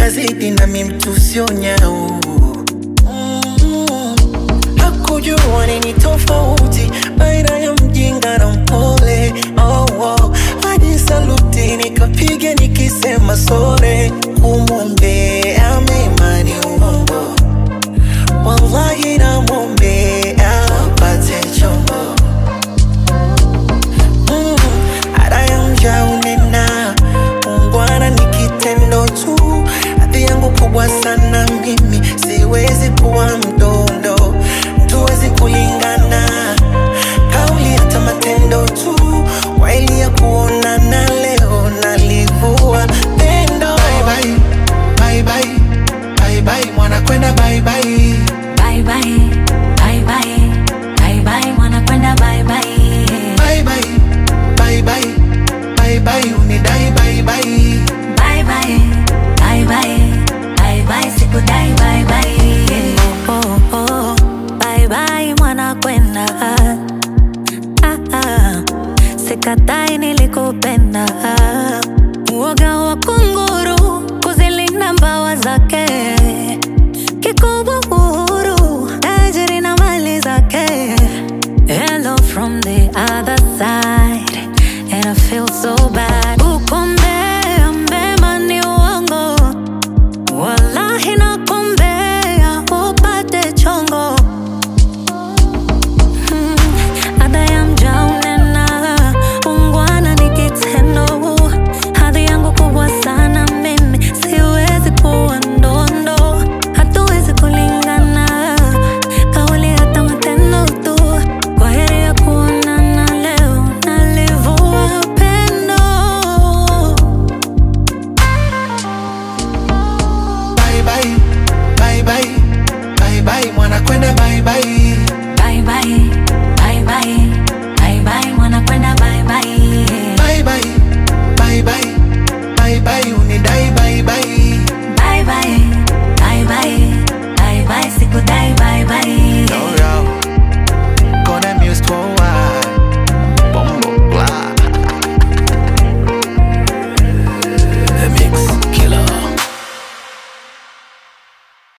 kazidi nami mtu sio nyau Mm, hakujua nini tofauti baina ya mjinga na mpole oh, oh. hadi saluti nikapiga nikisema sore kumwombea mema ni uongo wallahi namwombea apate chombo Mm, ada ya mja unena ungwana ni kitendo tu hadhi yangu kubwa sana mimi siwezi kuwa mdondo tuwezi kulingana kauli hata matendo tu waili ya kuonana leo nalivua pendo bye bye, bye bye, bye bye, mwana kwenda bye bye. Bye bye, bye bye, bye bye, mwana kwenda bye bye. Bye bye, bye bye, bye bye, unidai bye bye. Bye bye, bye bye, bye bye, sikudai bye bye. Oh, oh, oh, bye bye, mwana kwenda. Ah, ah, sikatai nilikupenda.